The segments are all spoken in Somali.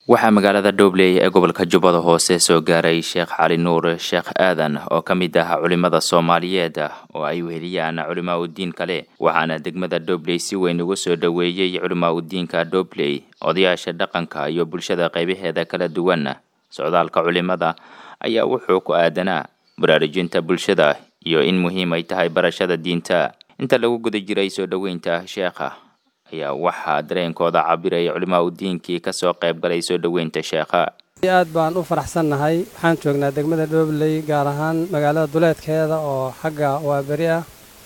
waxaa magaalada dhobley ee gobolka jubbada hoose soo gaaray sheekh cali nuur sheekh aadan oo ka mid ah culimmada soomaaliyeed oo ay weheliyaan culimaa udiin kale waxaana degmada dhobley si weyn ugu soo dhoweeyey culimaa udiinka dhobley odayaasha dhaqanka iyo bulshada qaybaheeda kala duwan socdaalka culimada ayaa wuxuu ku aadanaa baraarujinta bulshada iyo in muhiim ay tahay barashada diinta inta lagu guda jiray soo dhoweynta sheekha ayaa waxaa dareenkooda cabiraya culimaa udiinkii kasoo qayb galay soo dhoweynta sheekha aad baan u faraxsannahay waxaan joognaa degmada dhobley gaar ahaan magaalada duleedkeeda oo xagga waa beri ah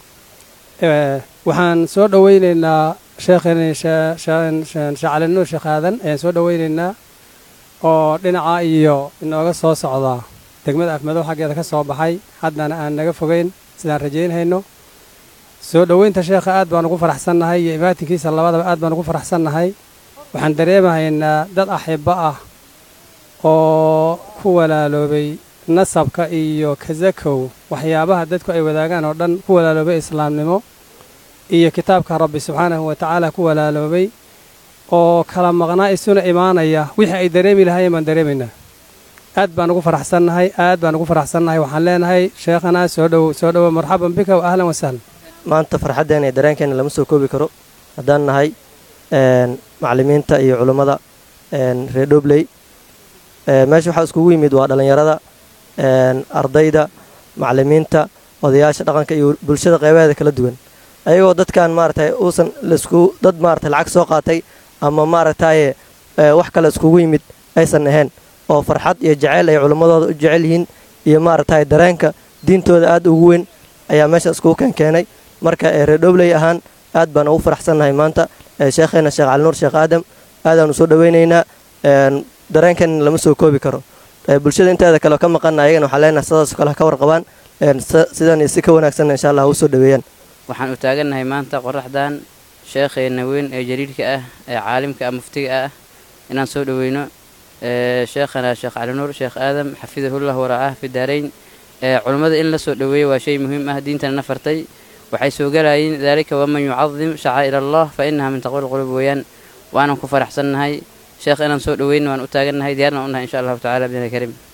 waxaan soo dhoweyneynaa sheekheen sheekh cali nuur sheekh aadan ayaan soo dhoweyneynaa oo dhinaca iyo inooga soo socda degmada afmadow xaggeeda ka soo baxay haddana aan naga fogeyn sidaan rajaynhayno soo dhoweynta sheekha aad baan ugu faraxsannahay iyo imaatinkiisa labadaba aad baan ugu faraxsannahay waxaan dareemahaynaa dad axibbo ah oo ku walaaloobay nasabka iyo kasakow waxyaabaha dadku ay wadaagaan oo dhan ku walaaloobay islaamnimo iyo kitaabka rabbi subxaanahu wa tacaala ku walaaloobay oo kala maqnaa isuna imaanaya wixii ay dareemi lahaayeen baan dareemaynaa aad baan ugu faraxsannahay aad baan ugu faraxsannahay waxaan leenahay sheekhanaa soo dhowow soo dhowow marxaban bika wa ahlan wasahlan maanta farxaddeena iyo dareenkeena lama soo koobi karo haddaan nahay macallimiinta iyo culummada reer dhobley meesha waxaa iskugu yimid waa dhallinyarada ardayda macallimiinta odayaasha dhaqanka iyo bulshada qeybaheeda kala duwan ayagoo dadkan maaragtay uusan laisku dad maaragtay lacag soo qaatay ama maaragtaye wax kale iskugu yimid aysan ahayn oo farxad iyo jaceyl ay culimmadooda u jecel yihiin iyo maaragtay dareenka diintooda aad ugu weyn ayaa meesha iskugu keenkeenay marka reer dhobley ahaan aad baan ugu faraxsannahay maanta sheekheena sheekh calinuur sheekh aadam aadaanu soo dhoweynaynaa dareenkan lama soo koobi karo bulshada inteeda kale ka maqana ayagana waxaa leenahay sidaasoo kale ha ka warqabaan sidan iyo si ka wanaagsanna insha allah ha u soo dhoweeyaan waxaan u taagannahay maanta qoraxdan sheekheenna weyn ee jaliilka ah ee caalimka ah muftiga ah inaan soo dhoweyno sheekhana sheekh calinuur sheekh aadam xafidahullah waracaah fi daarayn culummada in la soo dhoweeyo waa shay muhiim ah diintana na fartay waxay soo galayiin daalika waman yucadim shacaa'ir allah fa inaha min taqwal qulub weeyaan waanan ku faraxsannahay sheekh inaan soo dhoweyna waan u taagannahay diyaarna u nahay insha allahu tacala bidni karim